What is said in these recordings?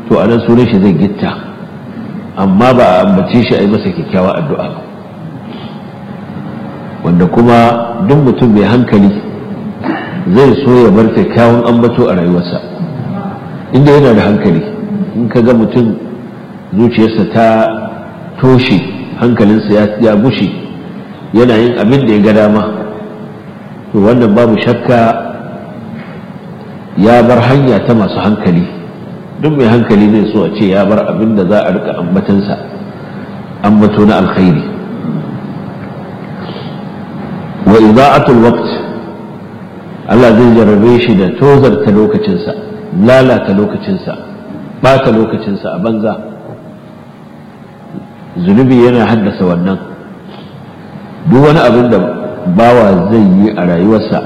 to anan sunan shi zai gitta amma ba a ambace shi a yi masa kyakkyawa addu'a ba wanda kuma duk mutum mai hankali zai so ya bar kyakkyawan ambato a rayuwarsa inda yana da hankali in ka ga mutum zuciyarsa ta toshe hankalinsa ya bushe yana yin abin da ya ga dama to wannan babu shakka ya bar hanya ta masu hankali duk mai hankali zai so a ce ya bar abin da za a rika ambatansa ambato na alkhairi wa ida'atul waqt Allah zai jarrabe shi da tozarta lokacinsa lalata lokacinsa bata lokacinsa a banza zunubi yana haddasa wannan duk wani abin da bawa zai yi a rayuwarsa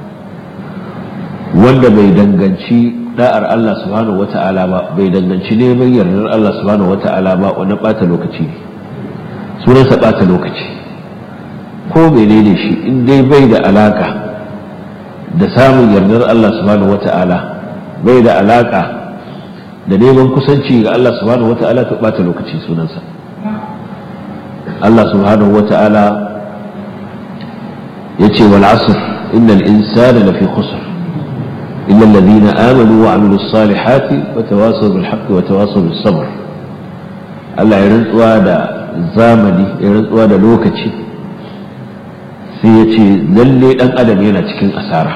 wanda bai danganci da'ar Allah subhanahu wata'ala ba bai danganci neman yardar Allah subhanahu wata'ala ba wani bata lokaci ne sunansa bata lokaci ko menene shi in dai bai da alaka da samun yardar Allah subhanahu wata'ala bai da alaka da neman kusanci ga Allah subhanahu wata'ala to bata lokaci sunansa Allah subhanahu wata'ala yace wal asr innal insana lafi khusr illa alladhina amanu wa amilus salihati wa tawasaw bil haqqi wa tawasaw bis sabr Allah ya rantsuwa da zamani ya rantsuwa da lokaci sai ya ce lalle dan adam yana cikin asara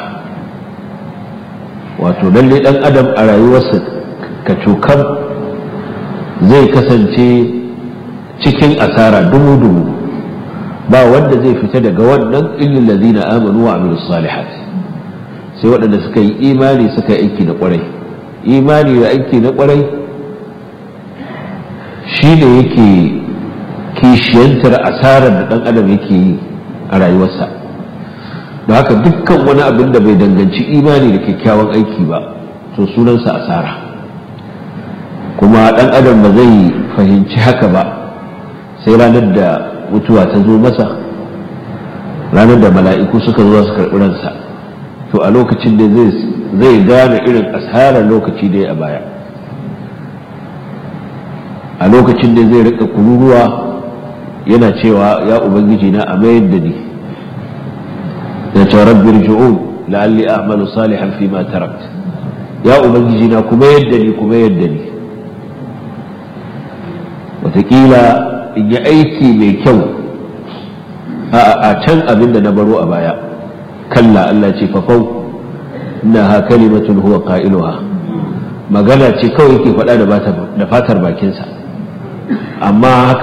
wato lalle dan adam a rayuwarsa ka cokam zai kasance cikin asara dumu-dumu ba wanda zai fita daga wannan illin lazina amanu wa amilu salihat sai waɗanda suka yi imani suka yi aiki na ƙwarai imani da aiki na ƙwarai shi ne yake kishiyantar asarar da ɗan adam yake yi a rayuwarsa da haka dukkan wani abin da bai danganci imani da kyakkyawan aiki ba to sunansa asara kuma ɗan adam ba zai fahimci haka ba sai ranar da mutuwa ta zo masa ranar da mala'iku suka zo su karɓi ransa to a lokacin da zai gane irin asarar lokaci da ya a baya a lokacin da zai rika kururuwa yana cewa ya ubangiji na a mayar da ni da ce rabbir ju'un la'alli a'malu salihan fi ma tarakt ya ubangiji na kuma yadda ni kuma yadda ni wataƙila in yi aiki mai kyau a can abin da na baro a baya kalla Allah ce fafau na ha kalimatun huwa qa'iluha magana ce kawai yake faɗa da fatar bakinsa amma haka